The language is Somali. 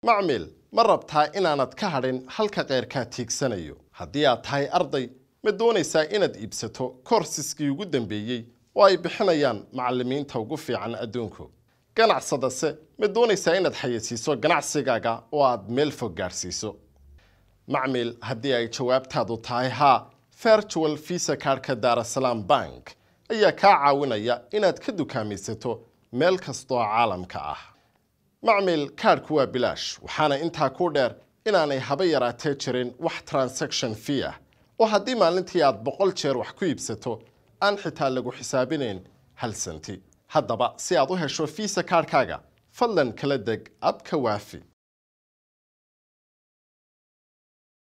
macmil ma rabtaa inaanad ka hadhin halka keyrkaa tiigsanayo haddii aad tahay arday ma doonaysaa inaad iibsato koorsiskii ugu dambeeyey oo ay bixinayaan macallimiinta ugu fiican adduunku ganacsadase ma doonaysaa inaad xayeysiiso ganacsigaaga oo aad meel fog gaadhsiiso macmil haddii ay jawaabtaadu tahay haa virtual visa kaarhka daarasalaam bank ayaa kaa caawinaya inaad ka dukaamaysato meel kastoo caalamka ah macmil kaadhku waa bilaash waxaana intaa ku dheer inaanay haba yaraatee jirin wax transaction fee ah oo haddii maalintii aad boqol jeer wax ku iibsato aan xitaa lagu xisaabinayn hal santi haddaba si aad u hesho visa kaarhkaaga fadlan kala deg abka waafi